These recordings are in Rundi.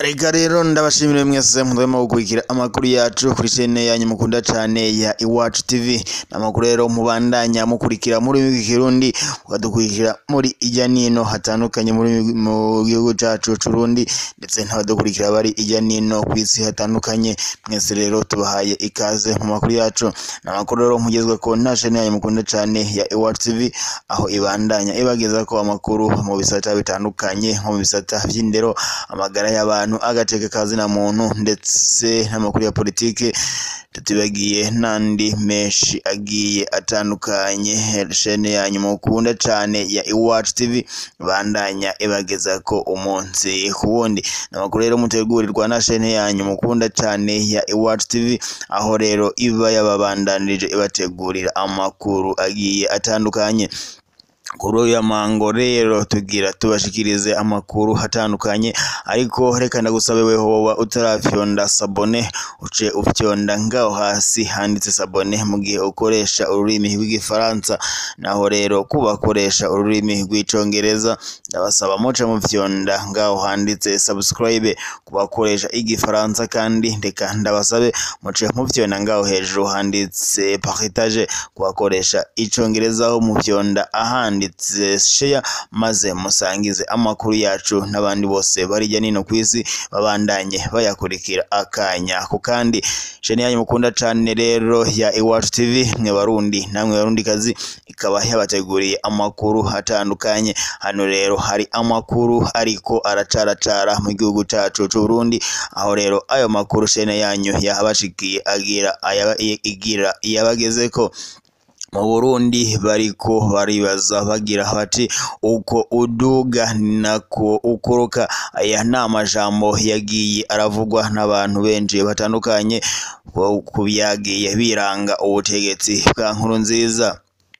Reka rero ndabashimire mwese mudahwema gukurikira amakuru yacu kuri chaine yanyu mukunda cane ya Iwacu TV. N'amakuru rero mubandanya mukurikira muri wiki Kirundi, mukadukurikira muri ijya nino hatandukanye muri mu gihugu cacu c'Uburundi, ndetse n'abadukurikira bari ijya nino kw'isi hatandukanye. Mwese rero tubahaye ikaze mu makuru yacu. N'amakuru rero mugezweko na chaine yanyu mukunda cane ya Iwacu TV, aho ibandanya ibagezako amakuru mu bisata bitandukanye nko mu bisata vy'indero, amagara y'abantu, agateka kazina muntu ndetse n'amakuru ya politike tutibagiye n'andi menshi agiye atandukanye shene yanyu mukunda cane ya Iwacu TV bandanya ibagezako umunsi ku wundi n'amakuru rero mutegurirwa na shene yanyu mukunda cane ya Iwacu TV aho rero iba yababandanirije ibategurira amakuru agiye atandukanye kuri uyu mango rero tugira tubashikirize amakuru atandukanye ariko reka ndagusabe weho woba utarafyonda sabone uce ufyonda ngaho hasi handitse sabone mu gihe ukoresha ururimi rw'igifaransa naho rero kubakoresha ururimi rw'icongereza ndabasaba muce mufyonda ngaho handitse subscribe kubakoresha igifaransa kandi reka ndabasabe muce mufyonda ngaho hejuru handitse partage kubakoresha icongereza aho mufyonda ahandi handitse share maze musangize amakuru yacu n'abandi bose barijya nino kw'isi babandanye bayakurikira akanya ku kandi shene yanyu mukunda cane rero ya Iwacu TV mwe barundi namwe barundi kazi ikaba yabateguriye amakuru atandukanye hano rero hari amakuru ariko aracaracara mu gihugu cacu c'Uburundi aho rero ayo makuru shene yanyu yahabashikiye agira igira iyabagezeko mu Burundi bariko baribaza bagira bati uko uduga nako ukoroka aya ni amajambo yagiye aravugwa n'abantu benshi batandukanye ku byagiye biranga ubutegetsi bwa nkuru nziza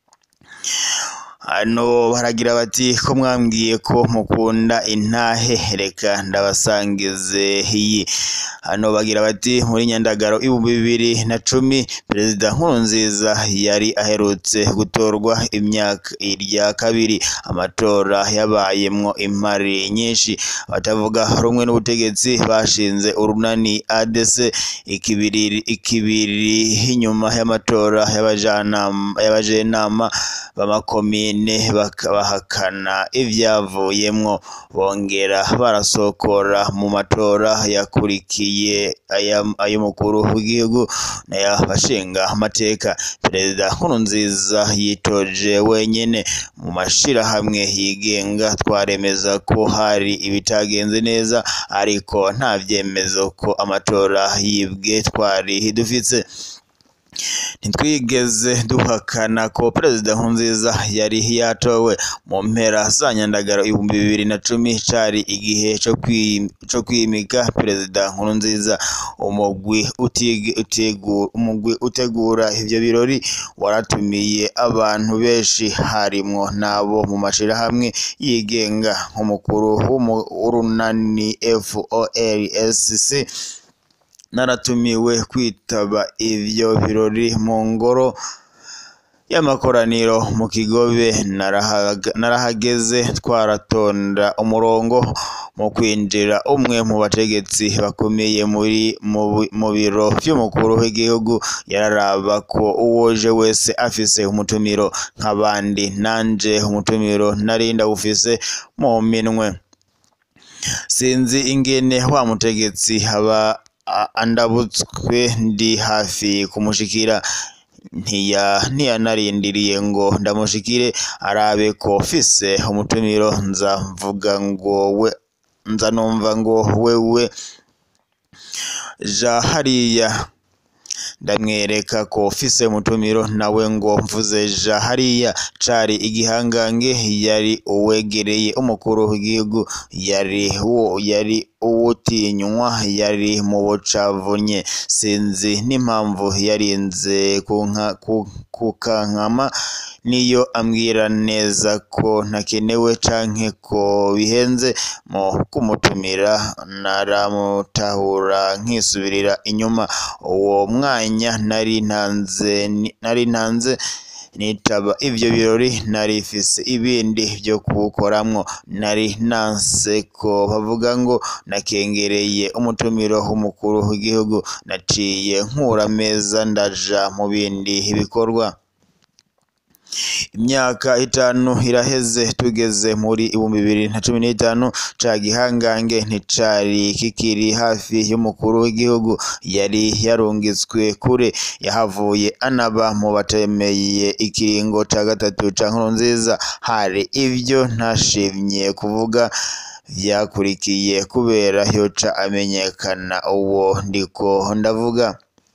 hano baragira bati ko mwambwiye ko mukunda intahe reka ndabasangize iyi hano bagira bati muri nyandagaro ibihumbi bibiri na cumi perezida nkurunziza yari aherutse gutorwa imyaka irya kabiri amatora yabayemwo impari nyinshi batavuga rumwe n'ubutegetsi bashinze urunani ADC ikibiri ikibiri inyuma y'amatora y'abajenama b'amakomine bahakana ivyavuyemwo bongera barasokora mu matora yakurikiye ay'umukuru w'igihugu n'ay'abashinga amateka perezida nkurunziza yitoje wenyene mu mashirahamwe yigenga twaremeza ko hari ibitagenze neza ariko nta vyemezo ko amatora yibwe twari dufise ntitwigeze duhakana ko perezida nkurunziza yari yatowe mu mpera za nyandagaro ibihumbi bibiri na cumi cari igihe co kwimika perezida nkurunziza umugwi umugwi utegura ivyo birori waratumiye abantu benshi harimwo n'abo mu mashirahamwe yigenga nk'umukuru w'urunani FOLSC naratumiwe kwitaba ivyo birori mu ngoro y'amakoraniro mu Kigobe narahageze twaratonda umurongo mu kwinjira umwe mu bategetsi bakomeye muri mu biro vy'umukuru w'igihugu yararaba ko uwoje wese afise umutumiro nk'abandi nanje umutumiro nari ndawufise mu minwe sinzi ingene wa mutegetsi aba andabutswe ndi hafi kumushikira ntiyanarindiriye ngo ndamushikire arabe ko fise umutumiro nza mvuga ngo we nza numva ngo wewe ja hariya ndamwereka ko fise umutumiro nawe ngo mvuze ja hariya cari igihangange yari uwegereye umukuru w'igihugu yari wo yari uwutinywa yari mu bucavunye sinzi n'impamvu yarinze kukankama niyo ambwira neza ko ntakenewe canke ko bihenze mu kumutumira naramutahura nkisubirira inyuma uwo mwanya nari ntanze nari ntanze nitaba ivyo birori nari mfise ibindi vyo kuwukoramwo nari nanse ko bavuga ngo nakengereye umutumiro w'umukuru w'igihugu naciye nkura ameza ndaja mu bindi bikorwa imyaka itanu iraheze tugeze muri ibihumbi bibiri na cumi n'itanu ca gihangange nticari kikiri hafi y'umukuru w'igihugu yari yarungitswe kure yahavuye anaba mu batemeye ikiringo ca gatatu ca nkurunziza hari ivyo ntashimye kuvuga vyakurikiye kubera yoca amenyekana uwo ndiko ndavuga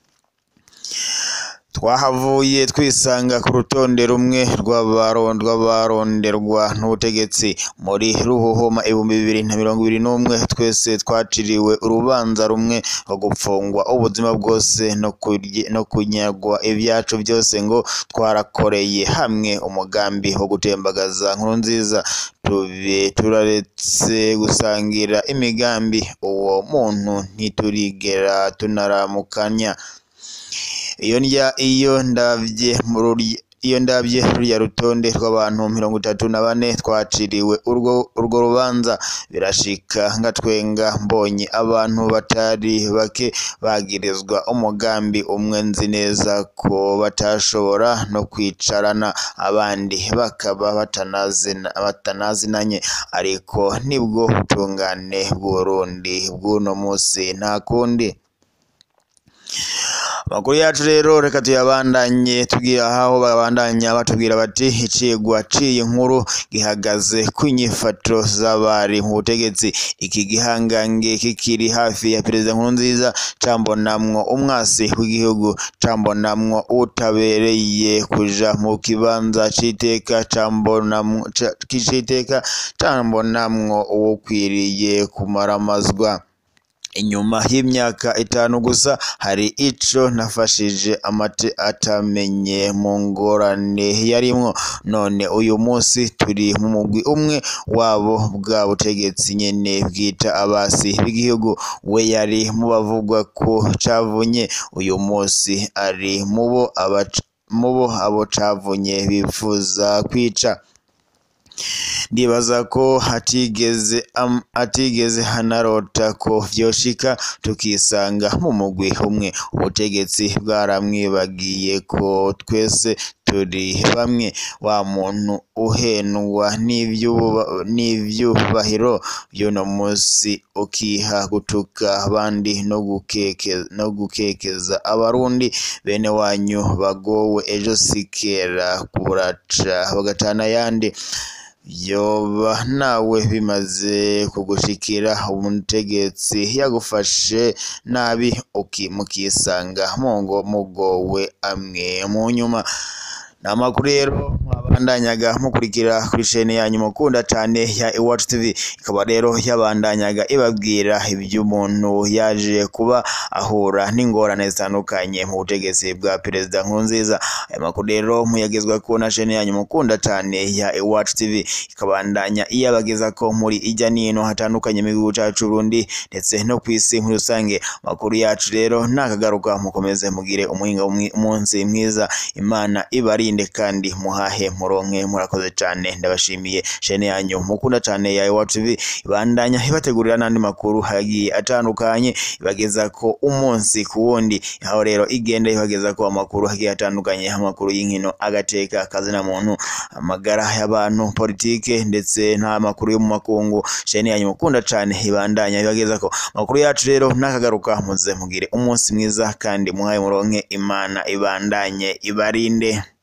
twahavuye twisanga ku rutonde rumwe rw'abaronderwa n'ubutegetsi muri ruhuhuma ibihumbi bibiri na mirongo ibiri n'umwe twese twaciriwe urubanza rumwe rwo gupfungwa ubuzima bwose no kunyagwa ibyacu byose ngo twarakoreye hamwe umugambi wo gutembagaza nkurunziza tube turaretse gusangira imigambi uwo muntu ntiturigera tunaramukanya iyo ndya iyo ndavye iyo ndabye ruriya rutonde rw'abantu mirongo itatu na bane twaciriwe urwo urwo rubanza birashika ngatwenga mbonye abantu batari bake bagirizwa umugambi umwe nzi neza ko batashobora no kwicarana abandi bakaba batanazina batanazinanye ariko nibwo butungane bw'urundi bw'uno musi nta kundi amakuru yacu rero reka tuyabandanye tugira aho babandanya batubwira bati icigwa ciyi nkuru gihagaze ku nyifato z'abari mu butegetsi iki gihangange kikiri hafi ya perezida nkurunziza cambonamwo umwasi w'igihugu cambonamwo utabereye kuja mu kibanza c'iteka cambonamwo c'iteka cambonamwo uwukwiriye kumaramazwa inyuma y'imyaka itanu gusa hari ico nafashije amate atamenye mu ngorane yarimwo none uyu munsi turi mu mugwi umwe wabo bwa butegetsi nyene bwita abasi b'igihugu we yari mu bavugwa ko cavunye uyu munsi ari mubo mubo abo cavunye bifuza kwica ndibaza ko hatigeze um, hatigeze hanarota ko vyoshika tukisanga mu mugwi umwe ubutegetsi bwaramwibagiye ko twese turi bamwe wa muntu uhendwa n'ivyubahiro vy'uno musi ukiha gutuka abandi no gukekeza, no gukekeza abarundi bene wanyu bagowe ejo sikera buraca bagatana yandi yoba nawe bimaze kugushikira umutegetsi yagufashe nabi mukisanga mungo mugowe amwe mu nyuma ni amakuru rero mwabandanyaga mukurikira kuri shene yanyu mukunda cane ya Iwacu TV ikaba rero yabandanyaga ibabwira ivy'umuntu yaje kuba ahura n'ingorane zitandukanye mu butegetsi bwa perezida Nkurunziza aya makuru rero muyagezwa ko na shene yanyu mukunda cane ya Iwacu TV ikabandanya iyabageza ko muri ijya nino hatandukanye mu gihugu cacu Burundi ndetse no kw'isi muri rusange makuru yacu rero nakagaruka mukomeze mugire umuhinga umunsi mwiza imana ibari mwirinde kandi muhahe muronke murakoze cyane ndabashimiye shene yanyu mukunda cyane ya Iwacu TV ibandanya ibategurira n'andi makuru hagiye atandukanye ibageza ko umunsi ku wundi aho rero igenda ibageza ko amakuru hagiye atandukanye amakuru y'inkino agateka akazina muntu amagara y'abantu politike ndetse nta makuru yo mu makungu shene yanyu mukunda cyane ibandanya ibageza ko amakuru yacu rero nakagaruka muze mugire umunsi mwiza kandi muhaye muronke imana ibandanye ibarinde